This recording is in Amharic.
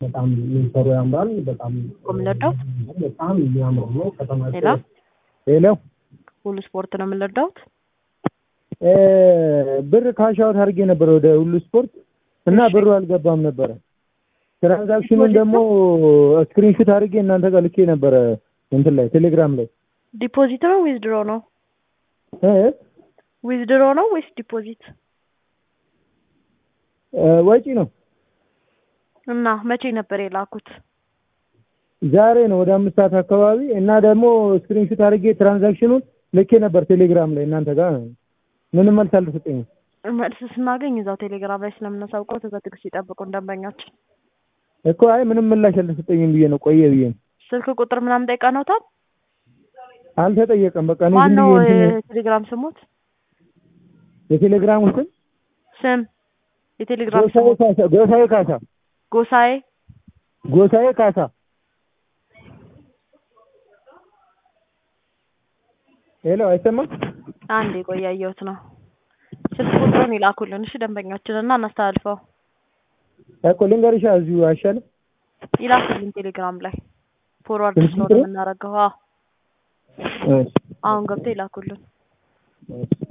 በጣም ሚንሰሩ ያምራል። በጣም የምንወደው በጣም የሚያምር ነው። ከተማቸው ሌላ ሄሎ ሁሉ ስፖርት ነው የምንወደውት። እ ብር ካሻውት አድርጌ ነበር ወደ ሁሉ ስፖርት እና ብሩ አልገባም ነበረ። ትራንዛክሽኑን ደግሞ ስክሪንሹት አድርጌ እናንተ ጋር ልኬ ነበረ እንትን ላይ ቴሌግራም ላይ ዲፖዚት ነው ዊዝድሮ ነው? እ ዊዝድሮ ነው ወይስ ዲፖዚት? እ ወጪ ነው። እና መቼ ነበር የላኩት? ዛሬ ነው ወደ አምስት ሰዓት አካባቢ እና ደግሞ ስክሪንሹት አድርጌ ትራንዛክሽኑን ልኬ ነበር ቴሌግራም ላይ እናንተ ጋር ምንም መልስ አልተሰጠኝም። መልስ ስናገኝ እዛው ቴሌግራም ላይ ስለምናሳውቀው በትዕግስት ይጠብቁ ደንበኛችን። እኮ አይ ምንም ምላሽ አልተሰጠኝም ብዬ ነው ቆየ ብዬ ነው። ስልክ ቁጥር ምናምን ጠይቀነውታል? አልተጠየቀም። በቃ እኔ ማን ዝም ነው ብዬ እንትን የቴሌግራም ስሙት? የቴሌግራም ስም ስም የቴሌግራም ጎሳዬ ስሙት ካሳ ጎሳዬ ካሳ ጎሳዬ ጎሳዬ ካሳ ሄሎ አይሰማም? አንድ የቆያየሁት ነው። ስልክ ቁጥሩን ይላኩልን እሺ ደንበኛችን እና እናስተላልፈው። እኮ ልንገርሻ እዚሁ አይሻልም? ይላኩልን ቴሌግራም ላይ ፎርዋርድ ስልክ ስለሆነ ቁጥሩ? የምናደርገው። አዎ እሺ አሁን ገብተው ይላኩልን። እሺ